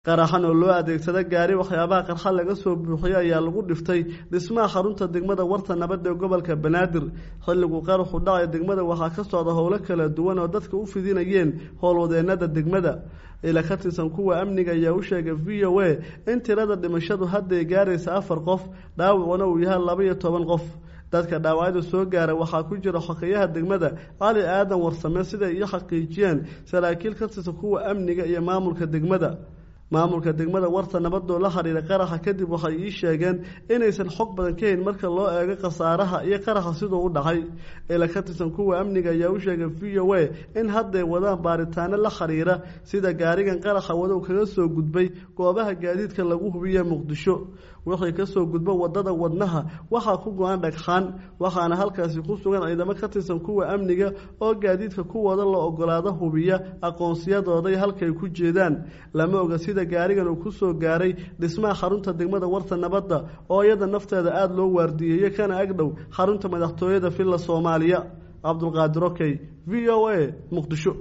qaraxan oo loo adeegsada gaari waxyaabaha qarxa laga soo buuxiyey ayaa lagu dhiftay dhismaha xarunta degmada warta nabad ee gobolka banaadir xilligu qaraxu dhacay degmada waxaa ka socda howlo kala duwan oo dadka u fidinayeen howlwadeenada degmada ila ka tirsan kuwa amniga ayaa u sheegay v o a in tirada dhimashadu hadday gaaraysa afar qof dhaawacuna uu yahay laba iyo toban qof dadka dhaawacyada soo gaara waxaa ku jira xokeyaha degmada cali aadan warsame siday iyo xaqiijiyeen saraakiil ka tirsan kuwa amniga iyo maamulka degmada maamulka degmada warta nabadoo la xiriira qaraxa kadib waxay ii sheegeen inaysan xog badan ka hayn marka loo eego khasaaraha iyo qaraxa siduu u dhacay ila ka tirsan kuwa amniga ayaa u sheegay v o a in hadday wadaan baaritaano la xiriira sida gaarigan qaraxa wadow kaga soo gudbay goobaha gaadiidka lagu hubiye muqdisho wixii kasoo gudbo wadada wadnaha waxaa ku go-an dhagxaan waxaana halkaasi ku sugan ciidamo ka tirsan kuwa amniga oo gaadiidka kuwooda la ogolaado hubiya aqoonsiyadooday halkay ku jeedaan lama oga sida gaarigan uu kusoo gaaray dhismaha xarunta degmada warta nabadda oo iyada nafteeda aada loo waardiyeeyey kana agdhow xarunta madaxtooyada villa soomaaliya cabdulqaadir okey v o a muqdisho